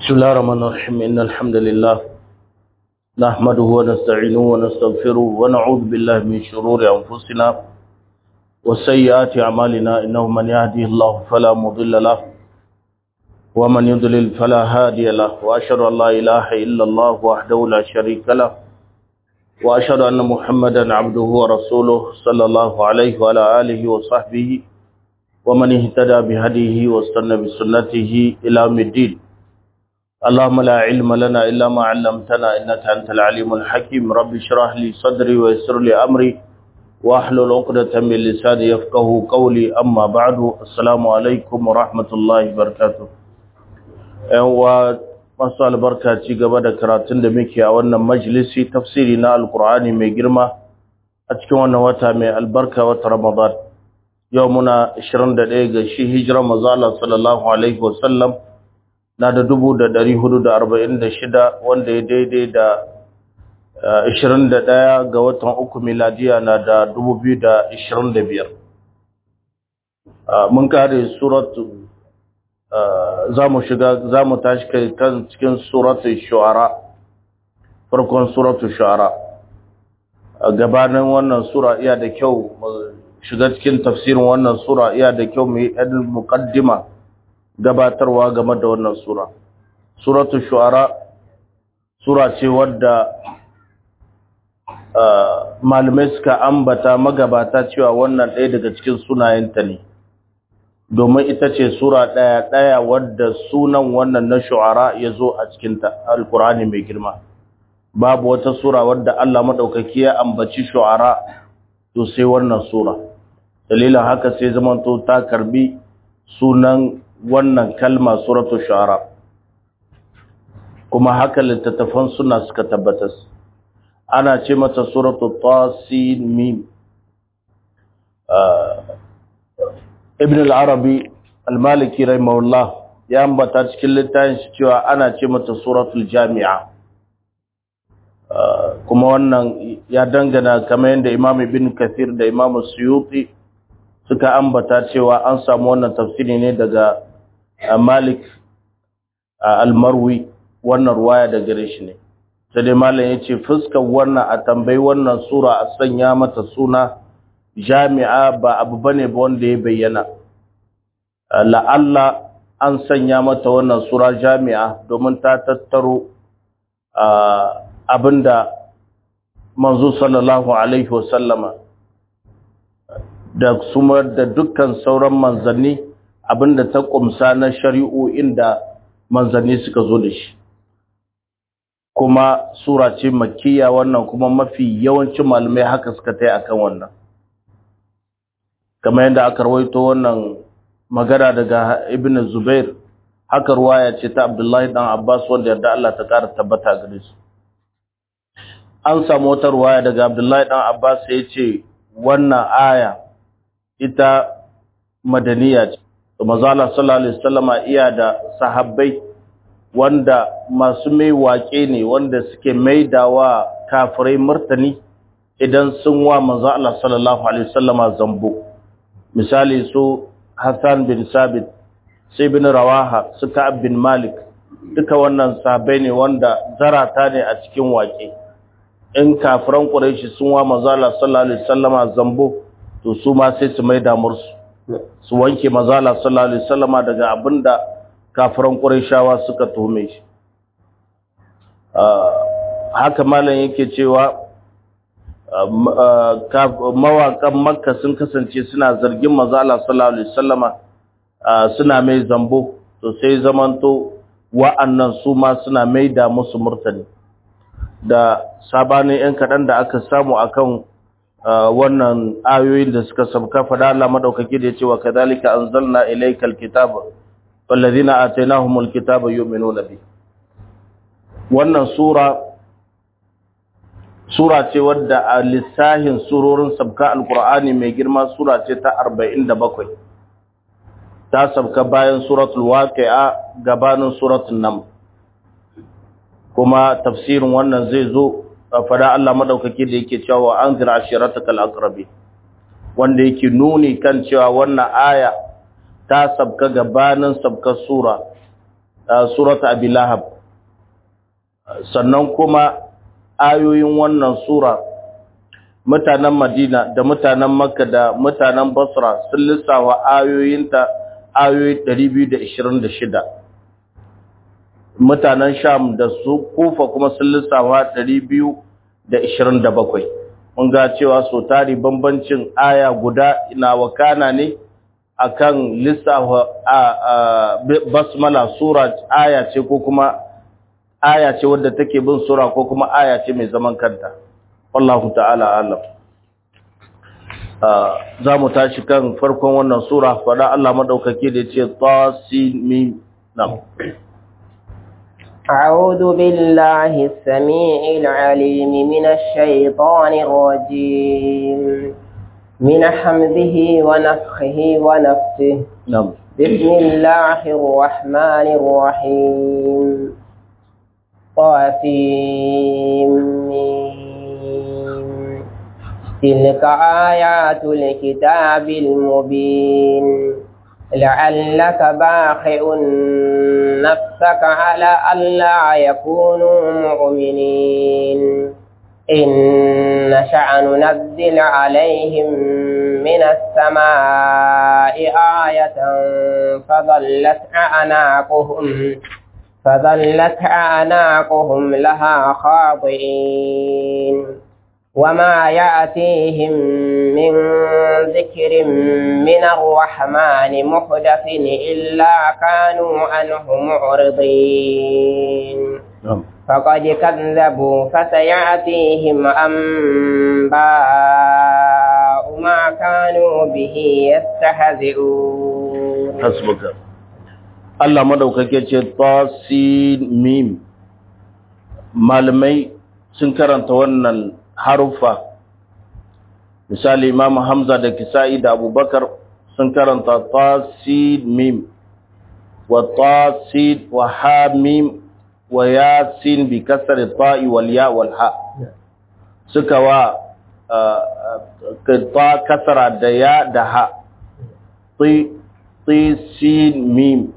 بسم الله الرحمن الرحيم إن الحمد لله نحمده ونستعينه ونستغفره ونعوذ بالله من شرور أنفسنا وسيئات أعمالنا إنه من يهده الله فلا مضل له ومن يضلل فلا هادي له وأشهد أن لا إله إلا الله وحده لا شريك له وأشهد أن محمدا عبده ورسوله صلى الله عليه وعلى آله وصحبه ومن اهتدى بهديه واستنى بسنته إلى يوم الدين اللهم لا علم لنا إلا ما علمتنا إنك أنت العليم الحكيم رب اشرح لي صدري ويسر لي أمري واحلل عقدة من لساني يفقه قولي أما بعد السلام عليكم ورحمة الله وبركاته masu albarka ci gaba da karatun da muke a wannan majalisi tafsiri na alkur'ani mai girma a cikin wannan wata mai albarka wata ramadan yau muna 21 ga shi hijirar mazala sallallahu alaihi wasallam na da 1446 wanda ya daidai da 21 ga watan uku miladiya na da 2025 mun kare suratu za mu shiga za mu tashi kai kan cikin suratul shu'ara farkon suratul shu'ara gabanin wannan sura iya da kyau shiga cikin tafsirin wannan sura iya da kyau mu yi ɗan muqaddima gabatarwa game da wannan sura suratul shu'ara sura ce wadda malamai suka ambata magabata cewa wannan ɗaya daga cikin sunayenta ne domin ita ce sura ɗaya ɗaya wadda sunan wannan na shu'ara ya zo a cikin alkur'ani mai girma babu wata sura wadda Allah maɗaukaki ya ambaci shu'ara to sai wannan sura dalilin haka sai zamanto ta karbi sunan wannan kalma suratu shu'ara kuma haka littattafan suna suka tabbatar ana ce mata suratu tasin mim ibn al-arabi al-maliki rahimahullah ya ambata cikin littafin shi cewa ana ce mata suratul jami'a kuma wannan ya dangana kamar yadda imam ibn kathir da imam suyuti suka ambata cewa an samu wannan tafsiri ne daga malik al-marwi wannan ruwaya da gare shi ne sai dai malam ya ce fuskar wannan a tambayi wannan sura a sanya mata suna jami'a ba abu bane ba wanda ya bayyana la'alla an sanya mata wannan sura jami'a domin ta tattaro abinda manzo sallallahu alaihi wasallama da suma da dukkan sauran manzanni abinda ta kumsa na shari'o'in da manzanni suka zo da shi kuma sura ce makkiya wannan kuma mafi yawancin malamai haka suka tai akan wannan kamar yadda aka rawaito wannan magana daga ibn zubair haka ruwaya ce ta abdullahi dan abbas wanda yarda Allah ta kara tabbata gare su an samu wata ruwaya daga abdullahi dan abbas ya ce wannan aya ita madaniya ce manzo Allah sallallahu alaihi wasallama iya da sahabbai wanda masu mai waƙe ne wanda suke maidawa kafirai martani idan sun wa manzo Allah sallallahu alaihi wasallama zambo misali su Hassan bin Sabit sai bin Rawaha su Ka'ab bin Malik duka wannan sahabbai ne wanda zarata ne a cikin waƙe in kafiran Quraysh sun wa manzo Allah sallallahu alaihi wasallama zambo to su ma sai su maida mursu su wanke manzo Allah sallallahu alaihi wasallama daga abinda kafiran ƙurayshawa suka tuhume shi haka malam yake cewa mawaƙan makka sun kasance suna zargin mazala sallallahu alaihi wasallama suna mai zambo to sai zamanto wa'annan su ma suna mai da musu murtani da sabanin yan kaɗan da aka samu akan wannan ayoyin da suka sabka fada Allah madaukaki da ya ce wa kadhalika anzalna ilaykal kitaba والذين آتيناهم الكتاب يؤمنون به wannan sura sura ce wadda a lissahin surorin sabka alkur'ani mai girma sura ce ta 47 ta sabka bayan suratul waqi'a gabanin suratul nam kuma tafsirin wannan zai zo a fada Allah madaukake da yake cewa anzir ashiratakal aqrabi wanda yake nuni kan cewa wannan aya ta sabka gabanin sabkar sura surat abi lahab sannan kuma ayoyin wannan sura mutanen madina da mutanen makka da mutanen basra sun lissawa ayoyinta ayoyi 226 mutanen sham da su kufa kuma sun lissawa 227 mun ga cewa so tari bambancin aya guda ina wakana ne akan lissafa basmala sura aya ce ko kuma aya ce wadda take bin sura ko kuma aya ce mai zaman kanta wallahu ta'ala alam za mu tashi kan farkon wannan sura fada Allah madaukake da ce tasin mim nam أعوذ بالله السميع العليم من الشيطان الرجيم من حمده ونفخه ونفسه nam بسم الله الرحمن الرحيم طاسيم تلك آيات الكتاب المبين لعلك باخع نفسك على ألا يكونوا مؤمنين إن نشأ ننزل عليهم من السماء آية فظلت أعناقهم فظلت أعناقهم لها خاضعين وما يأتيهم من ذكر من الرحمن محدث إلا كانوا عنه معرضين nam فقد كذبوا فسيأتيهم أنباء ما كانوا به يستهزئون hasbuka Allah madaukake ce tasin mim malamai sun karanta wannan harufa misali Imam Hamza da Kisa'i da Abubakar sun karanta tasin mim wa tasin wa ha mim wa yasin bi kasri ta'i wal ya wal ha suka wa ta kasara da ya da ha ti ti sin mim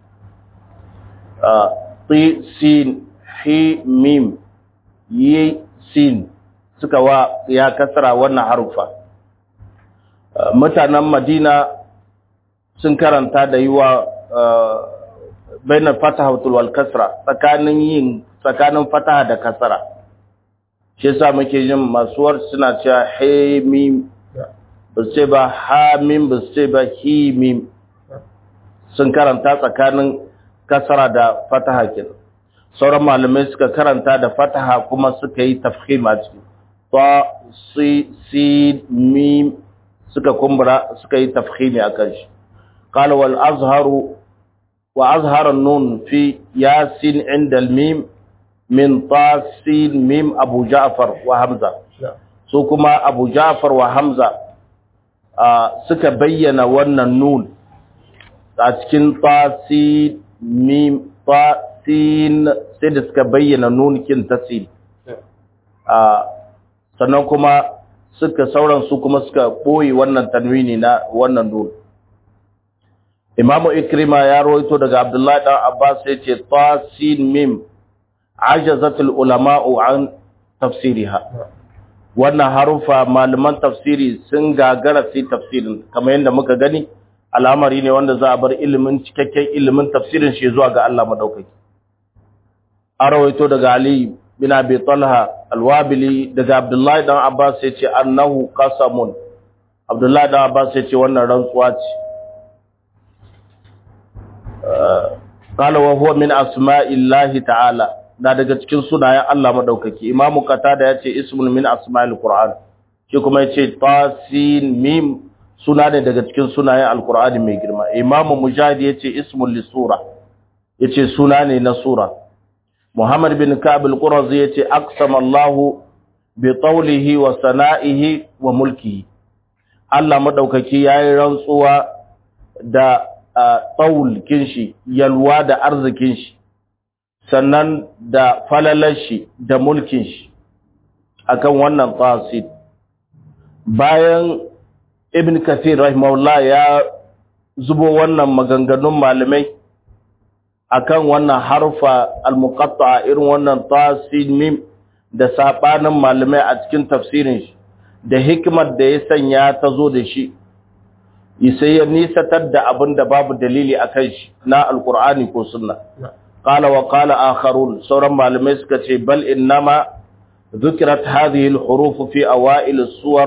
ti sin hi mim yi sin suka wa ya kasara wannan harufa mutanen madina sun karanta da yi wa bainar fataha wal kasra tsakanin yin tsakanin fataha da kasara shi yasa muke yin masuwar suna cewa he mim ba su ce ba ha mim ba su ce ba hi mim sun karanta tsakanin kasara da fataha kenan sauran malamai suka karanta da fataha kuma suka yi tafkhim a ciki ta si si mim suka kumbura suka yi tafkhimi akan shi qala wal azharu wa azhara nun fi yasin inda al mim min ta sin mim abu ja'far wa hamza su kuma abu ja'far wa hamza suka bayyana wannan nun a cikin tasin mim tasin sai da suka bayyana nunkin tasin sannan kuma suka sauran su kuma suka ɓoye wannan tanwini na wannan nun imamu ikrima ya rawaito daga abdullahi dan abbas ya ce tasin mim ajazatul ulama'u an tafsiriha wannan harufa malaman tafsiri sun gagara su tafsirin kamar yadda muka gani al'amari ne wanda za a bar ilimin cikakken ilimin tafsirin shi zuwa ga Allah madaukaki a rawaito daga Ali bin Abi Talha al-Wabili daga Abdullahi dan Abbas yace annahu qasamun Abdullahi dan Abbas yace wannan rantsuwa ce qala wa huwa min asma'illahi ta'ala na daga cikin sunayen Allah madaukaki Imam Qatada yace ismun min asma'il Qur'an shi kuma yace tasin mim suna ne daga cikin sunayen Al-Qur'ani mai girma Imam Mujahid yace ismun li sura yace suna ne na sura Muhammad bin Ka'ab al-Qurazi yace aqsama Allah bi tawlihi wa sana'ihi wa mulkihi Allah madaukaki yayi rantsuwa da tawulkin shi yalwa da arzikin shi sannan da falalar shi da mulkin shi akan wannan tasid bayan Ibn Kathir rahimahullah ya zubo wannan maganganun malamai akan wannan harfa al-muqatta'a irin wannan tasin mim da sabanin malamai a cikin tafsirin shi da hikimar da ya sanya ta zo da shi sai ya nisatar da abin da babu dalili akan shi na alqur'ani ko sunna qala wa qala akharun sauran malamai suka ce bal innama ذكرت هذه الحروف في أوائل السور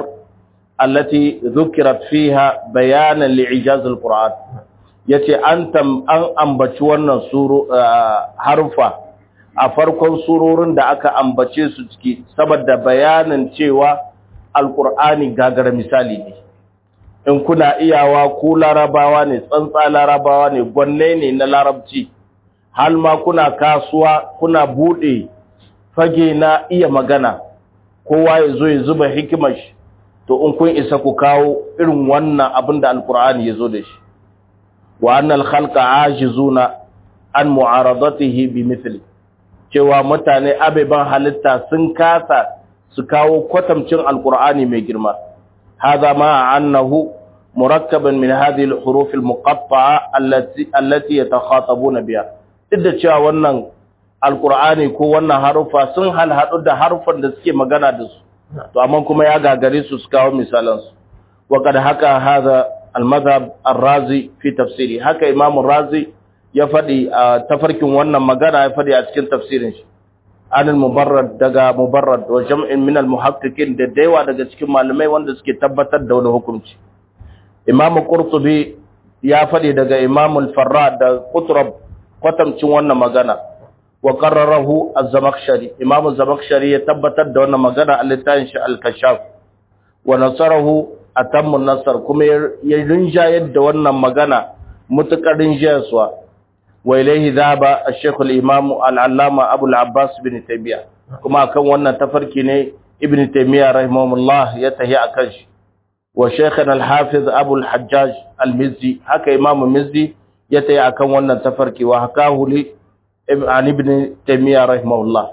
التي ذكرت فيها بيانا لإعجاز القرآن yace an tam an ambaci wannan suru harfa a farkon surorin da aka ambace su ciki saboda bayanin cewa alqur'ani gagara misali ne in kuna iyawa ku larabawa ne tsantsa larabawa ne gwanne ne na larabci hal ma kuna kasuwa kuna bude fage na iya magana kowa ya zo ya zuba hikimar shi to in kun isa ku kawo irin wannan abin da alkur'ani ya zo da shi wa annal khalqa ajizuna an mu'aradatihi bi mithli cewa mutane abeban halitta sun kasa su kawo kwatamcin alkur'ani mai girma hadha ma annahu murakkaban min hadhihi al-huruf al-muqatta'a allati allati yatakhatabuna biha duk da cewa wannan alkur'ani ko wannan harufa sun halhadu da harufan da suke magana da su to amma kuma ya gagare su su kawo misalan su wa kad haka hadha al-madhhab ar-razi fi tafsiri haka imam razi ya fadi a tafarkin wannan magana ya fadi a cikin tafsirin shi an al-mubarrad daga mubarrad wa jam'in min al-muhaqqiqin da daiwa daga cikin malamai wanda suke tabbatar da wani hukunci imam qurtubi ya fadi daga imam al-farra da qutrab kwatamcin wannan magana wa qarrarahu az-zamakhshari imam az-zamakhshari ya tabbatar da wannan magana a littafin shi al-kashaf wa nasarahu atammu nasar kuma ya rinjayar da wannan magana mutakar rinjayarwa wa ilayhi dhaba ash-shaykh al-imam al-allama abu al-abbas bin taymiya kuma akan wannan tafarki ne ibn taymiya rahimahullah ya tahi akan shi wa shaykhana al-hafiz abu al-hajjaj al-mizzi haka imam mizzi ya tahi akan wannan tafarki wa hakahu li عن ابن تيمية رحمه الله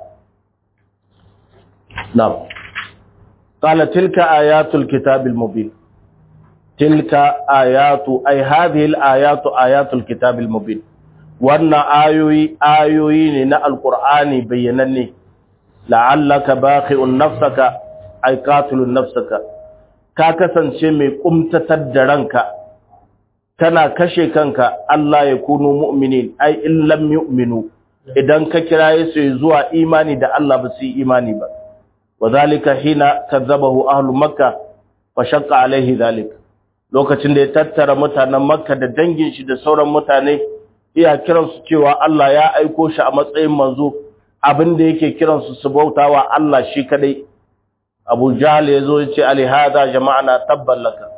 نعم قال تلك آيات الكتاب المبين تلك آيات أي هذه الآيات آيات الكتاب المبين وأن آيوي آيوي لنا القرآن بينني لعلك باخئ نفسك أي قاتل نفسك كاكسا شمي قمت تدرنك kana kashe kanka Allah ya kunu mu'minin ai in lam yu'minu idan ka kiraye su zuwa imani da Allah ba su yi imani ba wadhalika hina kadzabahu ahlu makka fa shaqqa alaihi dhalik lokacin da ya tattara mutanen makka da dangin shi da sauran mutane iya kiran su cewa Allah ya aiko shi a matsayin manzo abin da yake kiran su su bautawa Allah shi kadai Abu Jahl yazo ya ce ali hada jama'ana tabban laka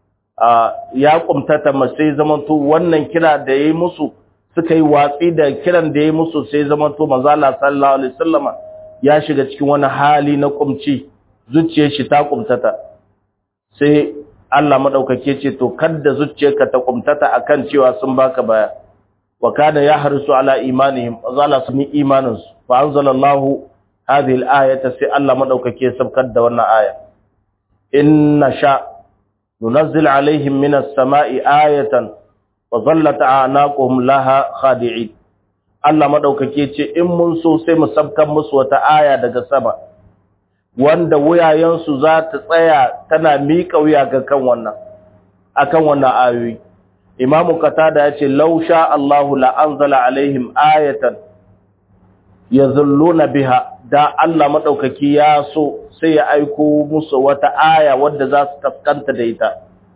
ya kumtata sai zamanto wannan kira da yayi musu suka yi watsi da kiran da yayi musu sai zamanto manzo Allah sallallahu alaihi wasallama ya shiga cikin wani hali na kumci zuciyar shi ta kumtata sai Allah madaukake ce to kada zuciyarka ta kumtata akan cewa sun baka baya wa kana yahrisu ala imanihim azala sun imanin su fa anzalallahu hadhihi al-ayata sai Allah madaukake sabkar da wannan aya inna sha ننزل عليهم من السماء آية وظلت أعناقهم لها خادعين Allah madaukake ce in mun so sai mu sabkan musu wata aya daga sama wanda wuyayensu za ta tsaya tana miƙa wuya ga kan wannan akan wannan ayoyi Imamu Qatada ya ce law sha Allahu la anzala alaihim ayatan yazulluna biha da Allah madaukaki ya so sai ya aiko musu wata aya wadda za su kaskanta da ita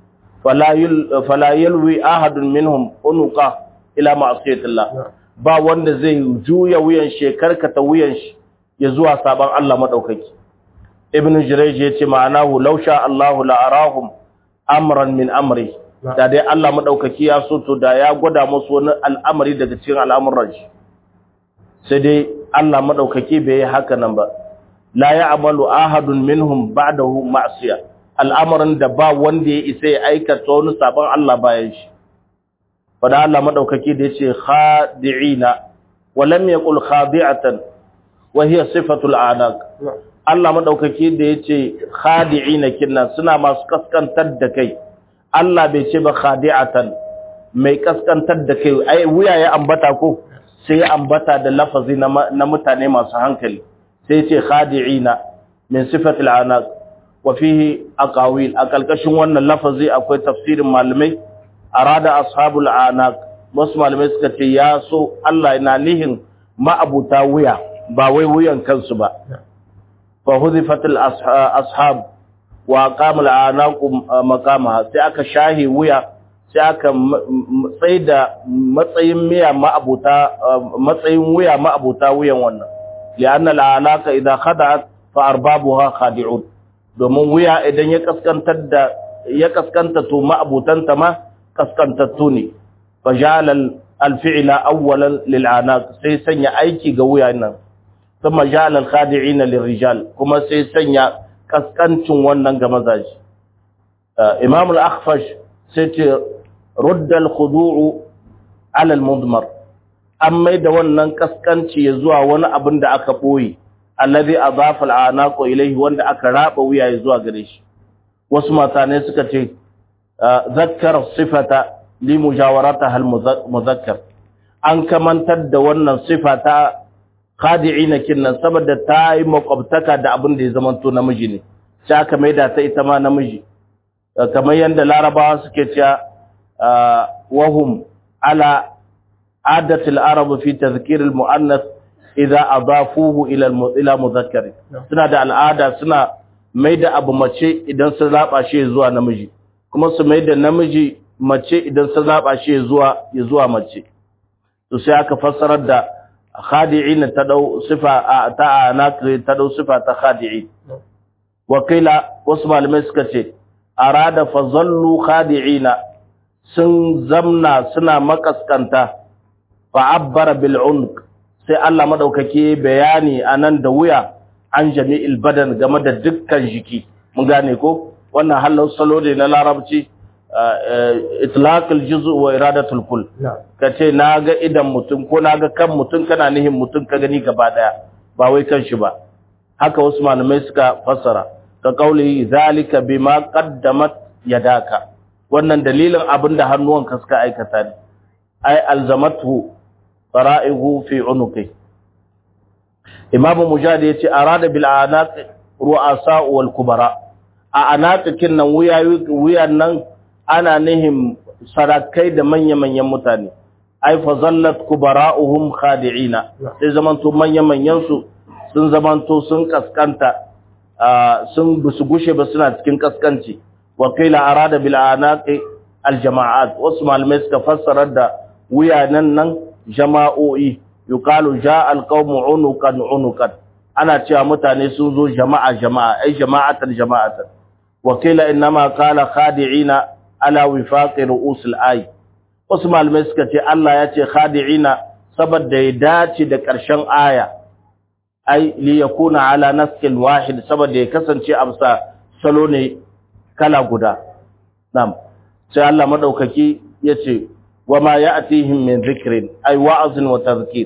fala yalwi ahadun minhum unuqa ila ma'siyatillah ba wanda zai juya wuyan shi karkata wuyan shi ya zuwa saban Allah madaukaki ibn jurayj yace ma'anahu law sha Allahu la arahum amran min amri da dai Allah madaukaki ya so to da ya gwada musu wani al'amari daga cikin al'amuran shi sai dai Allah madaukaki bai yi haka nan ba la ya'malu ahadun minhum ba'dahu ma'siya al'amarin da ba wanda ya isa ya aikata wani sabon Allah bayan shi fada Allah madaukaki da yace khadi'ina wa lam yaqul khadi'atan wa hiya sifatul a'naq Allah madaukaki da yace khadi'ina kinna suna masu kaskantar da kai Allah bai ce ba khadi'atan mai kaskantar da kai ai wuya ya ambata ko sai ambata da lafazi na mutane masu hankali sai ce khadi'ina min sifatil anaq wa fihi aqawil a kalkashin wannan lafazi akwai tafsirin malamai arada ashabul anaq wasu malamai suka ce ya so Allah yana nihin ma'abuta wuya ba wai wuyan kansu ba fa huzifatil ashab wa qamul anaq maqamaha sai aka shahi wuya sai aka tsaida matsayin miya ma'abuta matsayin wuya ma'abuta wuyan wannan li'anna al'anaka idza khada'at fa arbabuha khadi'un domin wuya idan ya kaskantar da ya kaskanta to ma'abutanta ma kaskantattu ne fa ja'ala al-fi'la awwalan lil'anaq sai sanya aiki ga wuya nan kuma ja'ala al-khadi'ina lirrijal kuma sai sanya kaskancin wannan ga mazaji imam al-akhfash sai ce rudda al-khudu'u ala al-mudmar an mai da wannan kaskanci ya zuwa wani abin da aka boye alladhi adafa al-anaqu ilayhi wanda aka raba wuya ya zuwa gare shi wasu matane suka ce zakkar sifata li mujawarataha al-muzakkar an kamantar da wannan sifata khadi'ina kinnan saboda ta yi makwabtaka da abin da ya zamanto namiji ne sai aka maida ta ita ma namiji kamar yadda larabawa suke cewa wahum ala adatul arab fi tadhkir al muannath idza adafuhu ila ila mudhakkar suna da al'ada suna maida abu mace idan sun zaba shi zuwa namiji kuma su maida namiji mace idan sun zaba shi zuwa zuwa mace to sai aka fassarar da khadi'ina ta dau sifa ta anakri ta dau sifa ta khadi'i wakila wasu malamai suka ce arada fazallu khadi'ina sun zamna suna makaskanta fa abbara bil unq sai Allah madaukake bayani anan da wuya an jami'il badan game da dukkan jiki mun gane ko wannan halin salo ne na larabci itlaqul juz'u wa iradatul kull kace naga idan mutum ko naga kan mutum kana nihin mutum ka gani gaba daya ba wai kan shi ba haka wasu malamai suka fassara ka kauli zalika bima qaddamat yadaka wannan dalilin abinda hannuwanka suka aikata ne ai alzamatu fara'ihu fi unuqi imam mujahid yace arada bil anaq ru'asa wal kubara a anaqin nan wuyan nan ana nihin sarakai da manya-manyan mutane ai fa zallat kubara'uhum khadi'ina sai zamanto manya-manyan su sun zamanto sun kaskanta sun busu gushe ba suna cikin kaskanci wa qila arada bil anaqi al jama'at wasu malamai suka fassara da wuyanan nan jama'o'i yuqalu ja'a al qawmu unuqan unuqan ana cewa mutane sun zo jama'a jama'a ai jama'atan jama'atan wa qila inma qala khadi'ina ala wifaqi ru'us al ay wasu malamai suka ce Allah ya ce khadi'ina saboda ya dace da ƙarshen aya ai li yakuna ala naskil wahid saboda ya kasance amsa salo ne kala guda nam sai Allah madaukaki yace wama ya'tihim min dhikrin ai wa'azin wa tadhkir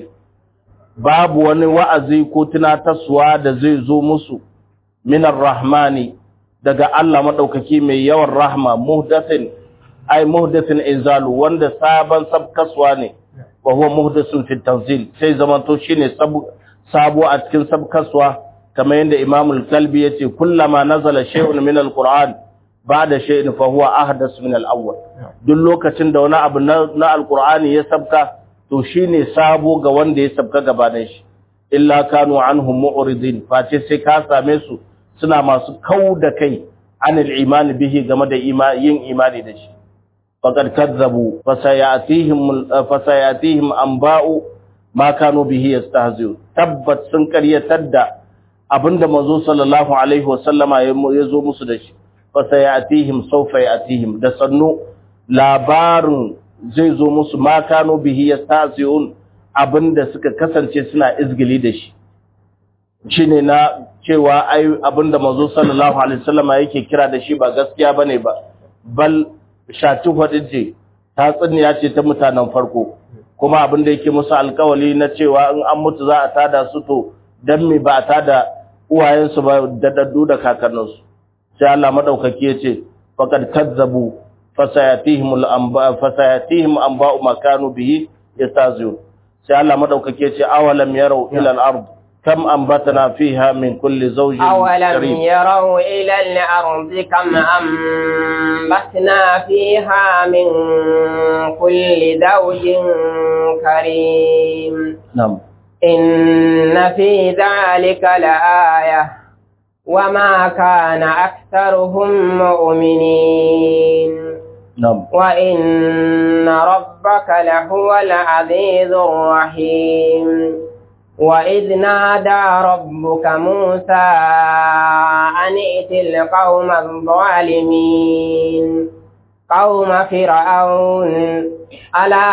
babu wani wa'azi ko tunatarwa da zai zo musu min rahmani daga Allah madaukaki mai yawan rahma muhdathin ai muhdathin inzalu wanda sabon sabkaswa ne wa huwa muhdathun fi tanzil sai zamanto shine sabu sabo a cikin sabkaswa kamar yadda Imam al-Kalbi yace kullama nazala shay'un min al-Qur'an ba'da shay'in fa huwa ahdas min al-awwal duk lokacin da wani abu na al-Qur'ani ya sabka to shine sabo ga wanda ya sabka gabanin shi illa kanu anhum mu'ridin face sai ka same su suna masu kau da kai anil imani bihi game da yin imani da shi faqad kazzabu fasayatihim fasayatihim anba'u ma kanu bihi yastahzi'un tabbat sun karyatar da abinda manzo sallallahu alaihi wasallama ya zo musu da shi fasayatihim sawfa yatihim da sannu labarin zai zo musu ma kanu bihi yastahzi'un abinda suka kasance suna izgili da shi shine na cewa ai abinda manzo sallallahu alaihi wasallama yake kira da shi ba gaskiya bane ba bal shatu hadije ta tsinniya ce ta mutanen farko kuma abin da yake musu alkawali na cewa in an mutu za a tada su to dan me ba a tada uwayensu ba da daddu da kakanninsu sai Allah madaukaki yace faqad kazzabu fasayatihim al-anba fasayatihim anba'u ma kanu bihi yastazun sai Allah madaukake ce awalam yarau ila al-ard kam anbatna fiha min kulli zawjin أولم karim يروا إلى الأرض كم أنبتنا فيها من كل زوج كريم na'am إن في ذلك لآية وما كان أكثرهم مؤمنين na'am وإن ربك لهو العزيز الرحيم وإذ نادى ربك موسى أن ائت القوم الظالمين قوم فرعون ألا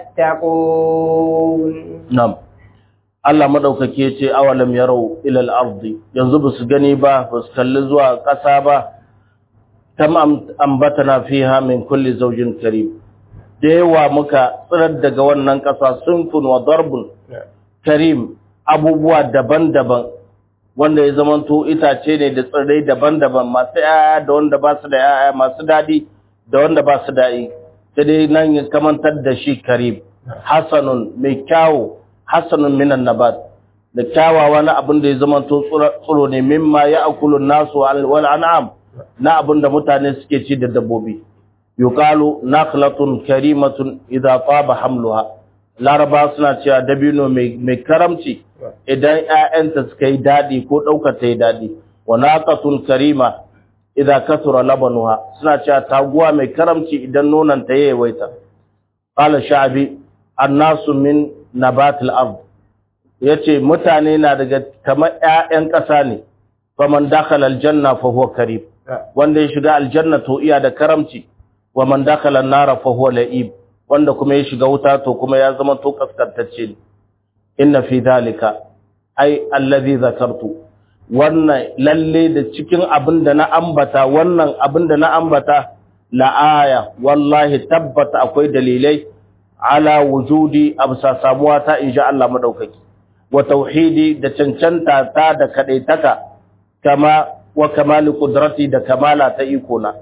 يتقون na'am Allah madaukake ce awalam yarau ila al-ardi yanzu basu gani ba basu kalli zuwa ƙasa ba kam am- ambatana fiha min kulli zawjin karim da yawa muka tsirar daga wannan ƙasa sunfun wa darbun karim abubuwa daban-daban wanda ya zamanto itace ne da tsirrai daban-daban masu yaya da wanda ba su da yaya masu daɗi da wanda ba su daɗi sai dai nan ya kamantar da shi karim hasanun mai kyawu hasanun minan nabat da kyawawa na abin da ya zamanto tsiro ne mimma ya akulun nasu wal an'am na abin da mutane suke ci da dabbobi yuqalu nakhlatun karimatun idza taba hamluha laraba suna cewa dabino mai karamci idan ƴaƴanta suka yi dadi ko ɗaukar ta yi dadi wa naqatun karima idza kasura labanuha suna cewa taguwa mai karamci idan nonon ta yawaita qala sha'bi annasu min nabatil ard yace mutane na daga kamar ƴaƴan ƙasa ne faman dakhala aljanna fa huwa karim wanda ya shiga aljanna to iya da karamci wa man dakhala an-nara fa huwa la'ib wanda kuma ya shiga wuta to kuma ya zama to kaskantacce ne inna fi dhalika ai allazi zakartu wannan lalle da cikin abin da na ambata wannan abin da na ambata la aya wallahi tabbata akwai dalilai ala wujudi absa samuwa ta insha Allah madaukaki wa tauhidi da cancanta ta da kadaitaka kama wa kamali qudrati da kamala ta iko na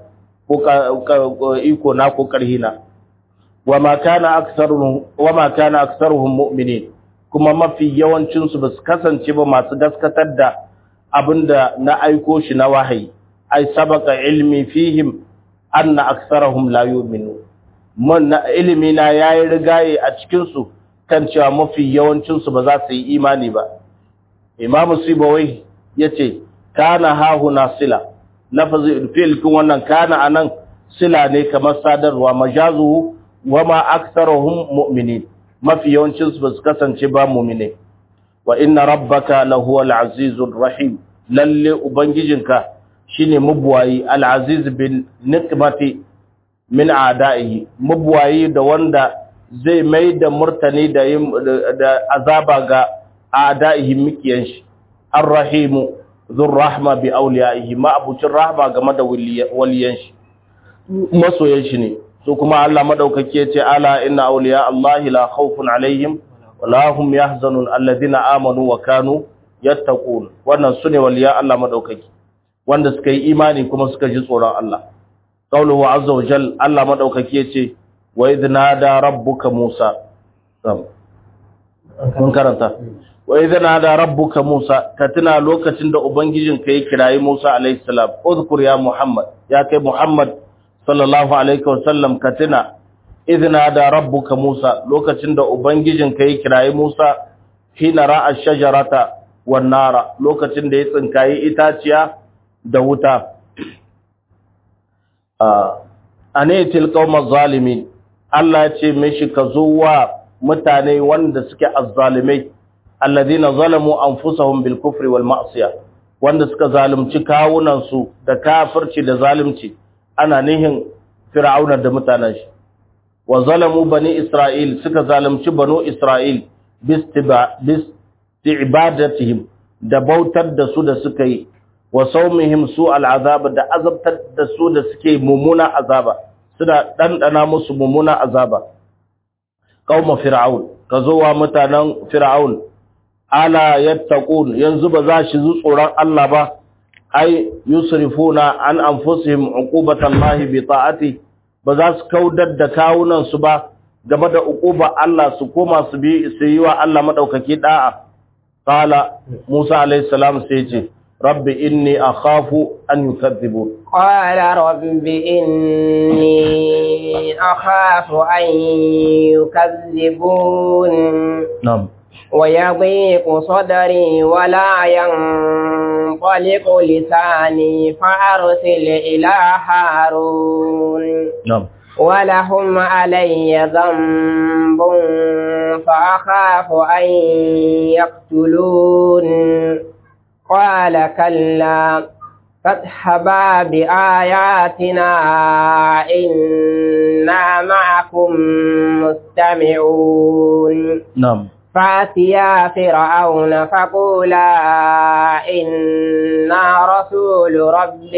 ko iko na ko karhina wama kana aktsaruhum wama kana aktsaruhum mu'minin kuma mafi yawancin su basu kasance ba masu gaskatar da abinda na aiko shi na wahayi ai sabaka ilmi fihim anna aktsaruhum la yu'minu mun ilimi na yayi rigaye a cikin su kan cewa mafi yawancin su ba za su yi imani ba imamu sibawai yace kana hahuna sila lafazi fi'il kun wannan kana anan sila ne kamar sadarwa majazuhu wama aktharuhum mu'minin mafi yawancin su basu kasance ba mu'mine wa inna rabbaka lahuwal azizur rahim lalle ubangijinka shine mubwayi al-aziz bin nikmati min a'da'ihi mubwayi da wanda zai mai da murtani da da azaba ga a'da'ihi mikiyan shi ar-rahimu dhur rahma bi awliyaihi ma abucin rahma game da waliyan shi masoyan shi ne su kuma Allah madaukake ya ce ala inna awliya Allah la khawfun alaihim wa la hum yahzanun alladhina amanu wa kanu yattaqun wannan sune waliya Allah madaukake wanda suka yi imani kuma suka ji tsoron Allah qawluhu azza wa jal Allah madaukake ya ce wa idh nada rabbuka Musa mun karanta wa idh nada rabbuka Musa ka tuna lokacin da ubangijinka ya kirayi Musa alaihi salam udhkur ya Muhammad ya kai Muhammad sallallahu alaihi wasallam ka tuna idna da rabbuka Musa lokacin da ubangijinka ya kirayi Musa hina ra'a shajarata wan nara lokacin da ya tsinkayi itaciya da wuta ane tilqawma zalimin Allah ya ce mishi ka zuwa mutane wanda suke azzalimai alladhina zalamu anfusahum bil kufri wal ma'siyah wanda suka zalunci kawunan su da kafirci da zalunci ana nihin fir'auna da mutanen shi wa zalamu bani isra'il suka zalunci banu isra'il bisti'badatihim da bautar da su da suka yi wa saumihim su al'azaba da azabtar da su da suke mumuna azaba suna dandana musu mumuna azaba qauma fir'aun kazo wa mutanen fir'aun ala yattaqun yanzu ba za shi zu tsoron Allah ba ai yusrifuna an anfusihim uqubatan lahi bi ta'ati ba za su kaudar da kawunan su ba game da uquba Allah su koma su bi su yi wa Allah madaukaki da'a qala Musa alayhi salam sai ce rabbi inni akhafu an yukadzibun qala rabbi inni akhafu an yukazzibun na'am ويضيق صدري ولا ينطلق لساني فأرسل إلى هارون na'am ولهم علي ذنب فأخاف أن يقتلون قال كلا فاذهبا بآياتنا إنا معكم مستمعون na'am فاتيا فرعون فقولا إنا رسول رب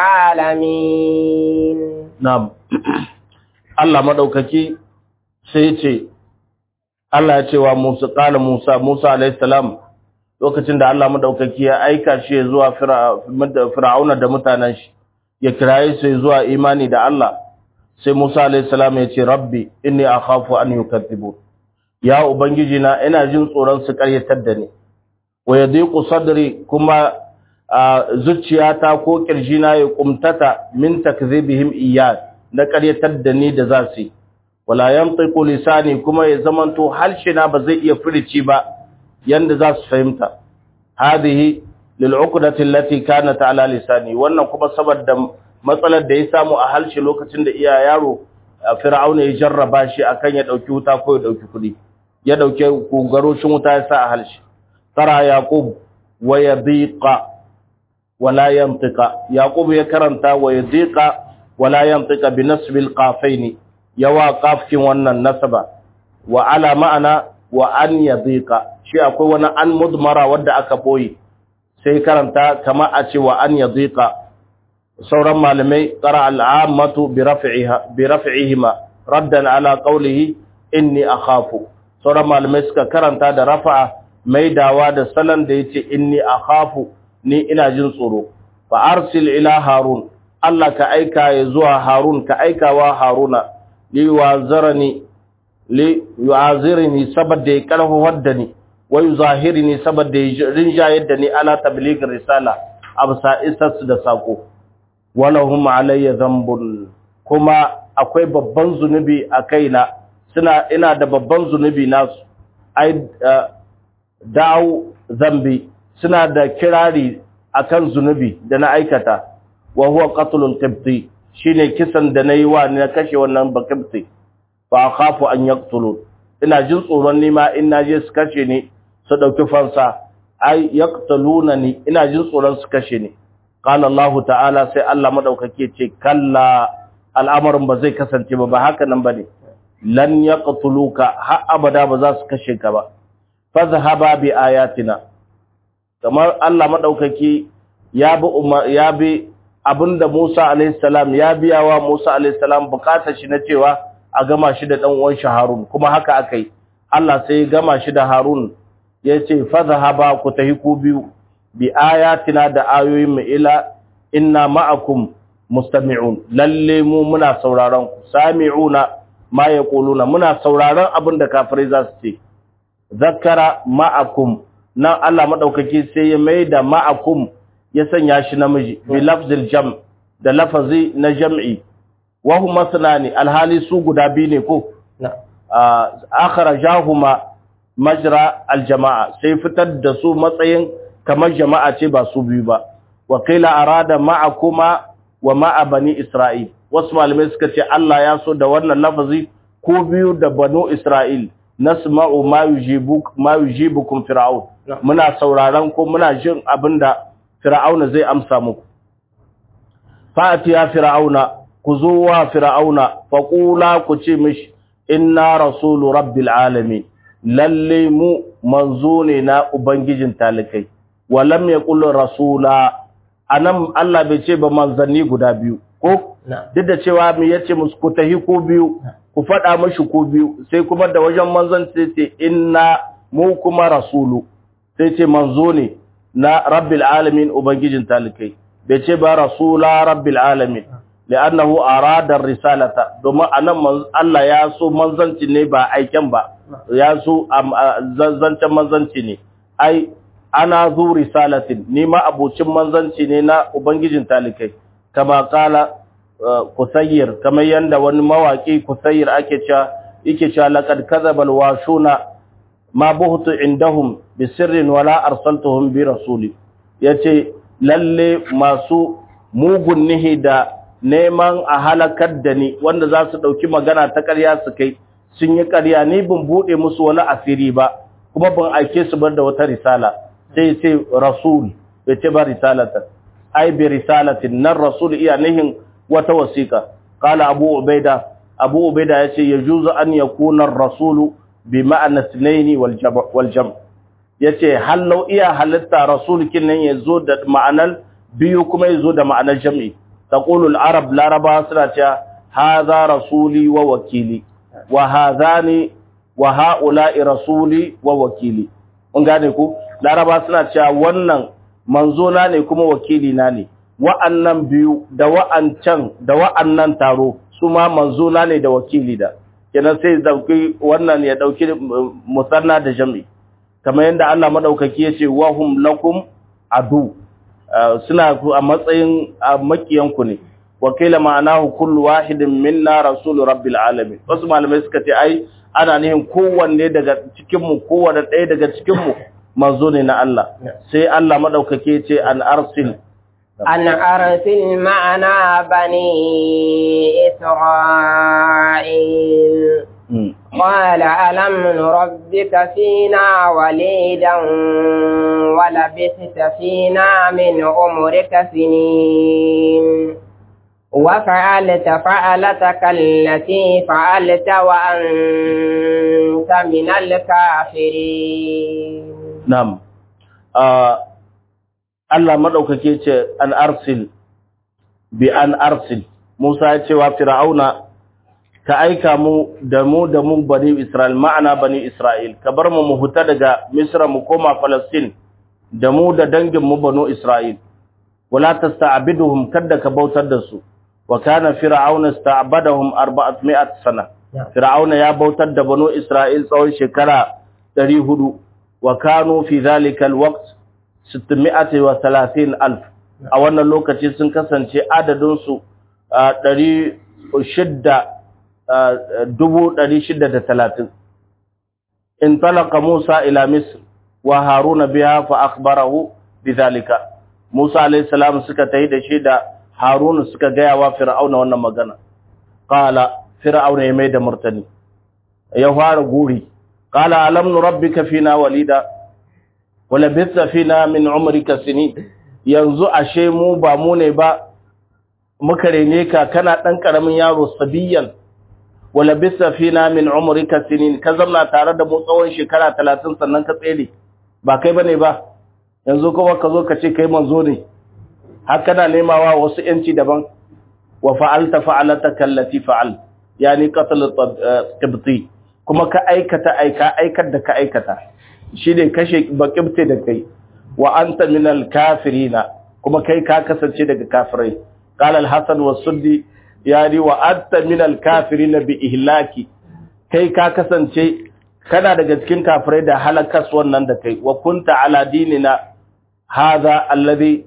العالمين na'am Allah madaukaki sai ce Allah ya ce wa Musa qala Musa Musa alayhi salam lokacin da Allah madaukaki ya aika shi zuwa Fir'auna da mutanen shi ya kiraye su zuwa imani da Allah sai Musa alayhi salam ya ce rabbi inni akhafu an yukaththibu ya ubangiji na ina jin tsoron su karyatar da ni wa yadiqu sadri kuma zuciyata ko kirjina ya kumtata min takdhibihim iyyat na karyatar da ni da za su yi wala yantiqu lisani kuma ya zamanto halshina ba zai iya furici ba yanda za su fahimta hadhihi lil uqdati allati kanat ala lisani wannan kuma saboda matsalar da ya samu a halshi lokacin da iya yaro fir'auna ya jarraba shi akan ya dauki wuta ko ya dauki kudi ya dauke garoshin wuta ya sa a halshi tara yaqub wa yadiqa wala yantiqa yaqub ya karanta wa yadiqa wala yantiqa bi nasbil qafaini yawa qafkin wannan nasaba wa ala ma'ana wa an yadiqa shi akwai wani an mudmara wanda aka boye sai karanta kama a ce wa an yadiqa sauran malamai qara al'ammatu bi raf'iha bi raf'ihima raddan ala qawlihi inni akhafu sauran malamai suka karanta da rafa'a maidawa da salan da yace inni akhafu ni ina jin tsoro fa arsil ila harun Allah ka aika ya zuwa harun ka aikawa haruna li wazarani li yu'azirni saboda ya karfafar da ni wa yuzahirni saboda ya rinjayar da ni ala tabligh risala absa isas da sako walahum alayya dhanbun kuma akwai babban zunubi a kaina suna ina da babban zunubi nasu ai dawo zambi suna da kirari akan zunubi da na aikata wa huwa qatlul qibti shine kisan da nayi wa na kashe wannan bakibti fa khafu an yaqtulun ina jin tsoron nima in naje su kashe ni su dauki fansa ai yaqtulunani ina jin tsoron su kashe ni qala Allah ta'ala sai Allah madaukake ce kalla al'amarin ba zai kasance ba ba haka nan bane lan yaqtuluka har abada ba za su kashe ka ba fadhhaba bi ayatina kamar Allah madaukaki ya bi ya bi abinda Musa alayhi salam ya biya wa Musa alayhi salam bukatar shi na cewa a gama shi da dan uwan shi Harun kuma haka akai Allah sai ya gama shi da Harun yace fadhhaba ku tahi ku biyu bi ayatina da ayoyin mu ila inna ma'akum mustami'un lalle mu muna sauraron ku sami'una ma yaquluna muna sauraron abinda kafirai za su ce zakara ma'akum nan Allah madaukaki sai ya maida ma'akum ya sanya shi namiji bi lafzil jam da lafazi na jam'i wa huma sunani alhali su guda biyu ne ko akhrajahuma majra aljamaa sai fitar da su matsayin kamar jama'a ce ba su biyu ba wa qila arada ma'akuma wa ma'a bani isra'il wasu malamai suka ce Allah ya so da wannan lafazi ko biyu da banu isra'il nasma'u ma yujibuk ma yujibukum fir'aun muna sauraron ko muna jin abinda fir'auna zai amsa muku fatiya fir'auna ku zo wa fir'auna faqula ku ce mishi inna rasulu rabbil alamin lalle mu manzo ne na ubangijin talikai walam yaqul rasula anan Allah bai ce ba manzanni guda biyu ko duk da cewa mu yace musu ku tahi ko biyu ku faɗa mashi ko biyu sai kuma da wajen manzon sai ce inna mu kuma rasulu sai ce manzo ne na rabbil alamin ubangijin talikai bai ce ba rasula rabbil alamin li'annahu arada risalata domin anan Allah ya so manzanci ne ba aiken ba ya so zancen manzanci ne ai ana zu risalatin ni ma abocin manzanci ne na ubangijin talikai kama kala kusayyir kamar yanda wani mawaki kusayyir ake cewa yake cewa laqad kadhabal washuna ma buhtu indahum bi sirrin wala arsaltuhum bi rasuli yace lalle masu mugun nihi da neman a halakar da ni wanda za su dauki magana ta ƙarya su kai sun yi ƙarya ni bin bude musu wani asiri ba kuma ban aike su bar da wata risala sai ce rasul bai ce ba risalata ai bi risalatin nan rasul iya nihin wata wasiƙa qala abu ubaida abu ubaida yace yajuzu an yakuna ar-rasulu bi ma'ana sunaini wal jam yace hallau iya halitta rasul kinnan yazo da ma'anar biyu kuma yazo da ma'anar jam'i taqulu al-arab laraba suna cewa hadha rasuli wa wakili wa hadhani wa haula'i rasuli wa wakili mun gane ku laraba suna cewa wannan manzo na ne kuma wakili na ne wa'annan biyu da wa'ancan da wa'annan taro su ma manzo na ne da wakili da kenan sai dauki wannan ya dauki musanna da jami kamar yadda Allah madaukaki yace wahum lakum adu suna a matsayin makiyanku ne wakila ma'anahu kullu wahidin minna rasul rabbil alamin wasu malamai suka ce ai ana nihin kowanne daga cikin mu kowanne ɗaya daga cikin mu manzo ne na Allah sai Allah madaukaki yace an arsil أن أرسل معنا بني إسرائيل قال ألم نربك فينا وليدا ولبثت فينا من عمرك سنين وفعلت فعلتك التي فعلت وأنت من الكافرين نعم آه Allah maɗaukake ce an arsil bi an arsil Musa ya ce wa Fir'auna ka aika mu da mu da mu bani Isra'il ma'ana bani Isra'il ka bar mu mu huta daga Misra mu koma Palestine da mu da dangin mu banu Isra'il wala tasta'biduhum kadda ka bautar da su wa kana fir'auna sta'badahum 400 sana Fir'auna ya bautar da banu Isra'il tsawon shekara 400 wa kanu fi dhalika alwaqt 630 alf a wannan lokaci sun kasance adadinsu talatin. in talaka Musa ila Misr wa Haruna biha fa akhbarahu bidhalika Musa alayhi salam suka tayi da shi da Haruna suka gaya wa Fir'auna wannan magana qala Fir'auna ya mai da murtani ya fara guri qala alam nurabbika fina walida wala bitsa fina min umrika sinin yanzu ashe mu ba mu ne ba muka rene ka kana dan karamin yaro sabiyan wala bitsa fina min umrika sinin ka zamna tare da mu tsawon shekara 30 sannan ka tsere ba kai bane ba yanzu kuma ka zo ka ce kai manzo ne har kana nemawa wasu yanci daban wa fa'alta fa'alata kallati fa'al yani qatl qibti kuma ka aikata aika aikar da ka aikata shi ne kashe bakibte da kai wa anta minal kafirina kuma kai ka kasance daga kafirai qala al-hasan wa suddi yani wa anta minal kafirina bi ihlaki kai ka kasance kana daga cikin kafirai da halakas wannan da kai wa kunta ala dinina hadha alladhi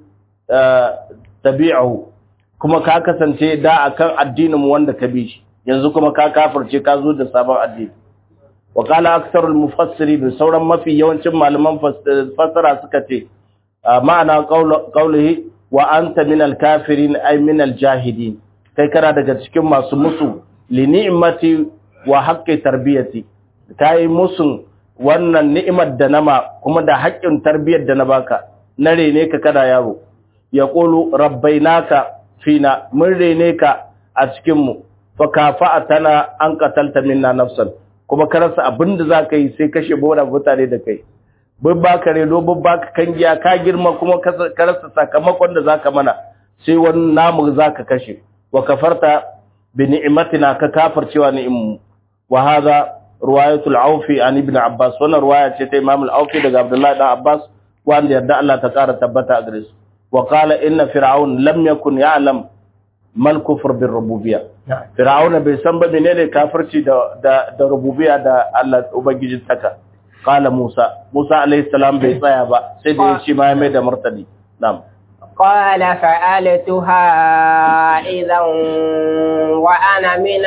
tabi'ahu kuma ka kasance da akan addinin mu wanda ka bi shi yanzu kuma ka kafirce ka zo da sabon addini وقال أكثر المفسرين سورا ما في يوم malaman fassara suka ce ma'ana qaulihi wa anta min al-kafirin ay min al-jahidin kai kana daga cikin masu musu li ni'mati wa haqqi tarbiyati kai musun wannan ni'imar da nama kuma da haƙƙin tarbiyyar da na baka na rene ka kada yaro yaqulu rabbainaka fina mun rene ka a cikin mu fa kafa'atana an qatalta minna nafsan kuma ka rasa abin da za ka yi sai kashe bora mutane da kai bin ba ka reno bin ba ka kangiya ka girma kuma ka rasa sakamakon da za ka mana sai wani namu za ka kashe wa kafarta bi ni'imatina ka kafircewa ni'immu wa hadha riwayatul aufi an ibn abbas wannan riwaya ce ta imam al-aufi daga abdullahi dan abbas wanda yarda Allah ta kara tabbata a gare su wa qala inna fir'aun lam yakun ya'lam mal kufr bir rububiyya fir'auna bai san ba menene kafirci da da, da rububiyya da Allah ubangijin taka qala musa musa alayhi salam bai tsaya ba sai da ya ce ma ya mai da martani na'am قال فعلتها إذا وأنا من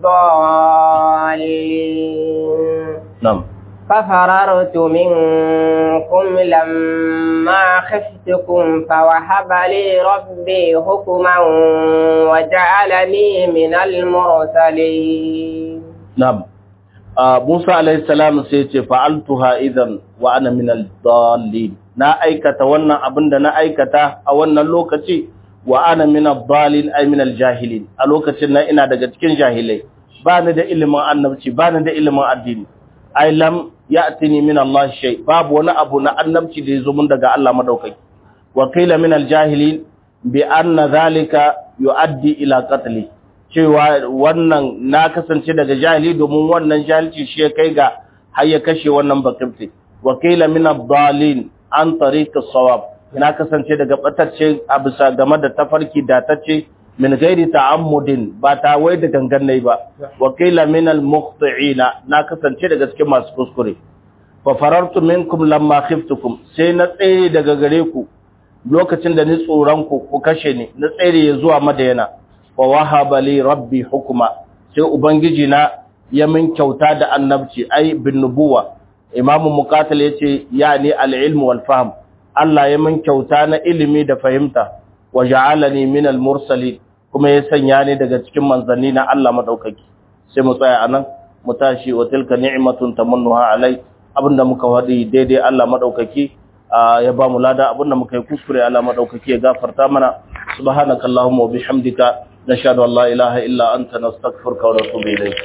الضالين na'am ففررت منكم لما خفتكم فوهب لي ربي حكما وجعلني من المرسلين na'am Musa alayhi salam sai ya ce fa'altuha idan wa ana min ad-dallin na aikata wannan abin da na aikata a wannan lokaci wa ana min ad-dallin ay min al-jahilin a lokacin nan ina daga cikin jahilai ba ni da ilimin annabci ba ni da ilimin addini ay lam ya'tini min Allah shay babu wani abu na annabci da yazo mun daga Allah madaukaki wa qila min al-jahilin bi anna dhalika yuaddi ila qatli cewa wannan na kasance daga jahili domin wannan jahilci shi ya kai ga har ya kashe wannan bakifti wa qila min ad-dallin an tariq as-sawab na kasance daga batacce a bisa game da tafarki datacce min gairi ta'ammudin ba ta wai da gangan nayi ba wa qila min al-mukhti'ina na kasance daga cikin masu kuskure fa farartu minkum lamma khiftukum sai na tsaye daga gare ku lokacin da ni tsoron ku ku kashe ni na tsere zuwa madayana wa wahaba li rabbi hukuma sai ubangiji na ya min kyauta da annabci ai bin nubuwa imamu muqatil yace yani al-ilm wal fahm Allah ya min kyauta na ilimi da fahimta wa ja'alani min al-mursalin kuma ya sanya ni daga cikin manzanni na Allah madaukaki sai mu tsaya anan mu tashi wa tilka ni'matun tamannuha alai abinda muka wadi daidai Allah madaukaki ya ba mu lada abinda muka yi kuskure Allah madaukaki ya gafarta mana subhanakallahumma wa bihamdika nashhadu an la ilaha illa anta nastaghfiruka wa natubu ilayk